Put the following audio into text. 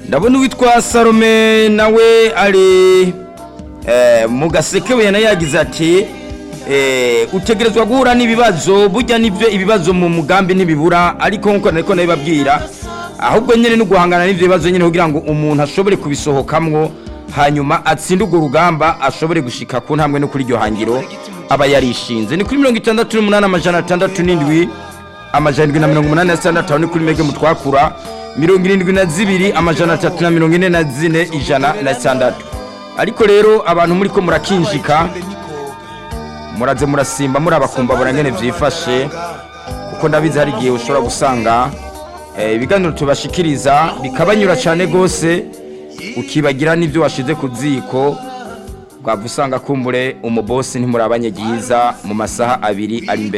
ndabona uwitwa salome nawe ari eh, mu gasekebuye nawe yagize ati eh, utegerezwa guhura n'ibibazo burya nibyo ibibazo mu mugambi ntibibura ariko nkuko nariko nabibabwira ahubwo nyine no guhangana n'ivyo bibazo nyine kugira ngo umuntu ashobore kubisohokamwo hanyuma atsinde urwo rugamba ashobore gushika ku ntambwe no kuri iryo hangiro aba yarishinze ni kuri mirongo itandatu n'umunani amajana atandatu n'indwi amajana indwi na mirongo umunani na sitandatu aho ni kuri mege mutwakura mirongo irindwi na zibiri amajana atatu na mirongo ine na zine ijana na sitandatu ariko rero abantu muri ko murakinjika muraze murasimba murabakumbabura nyene vyifashe kuko ndabizi hari igihe ushobora gusanga eh, ibiganiro tubashikiriza bikabanyura cane gose ukibagira n'ivyo washize ku ziko bwava usanga kumbure umubosi ntimurabanye ryiza mu masaha abiri ari imbere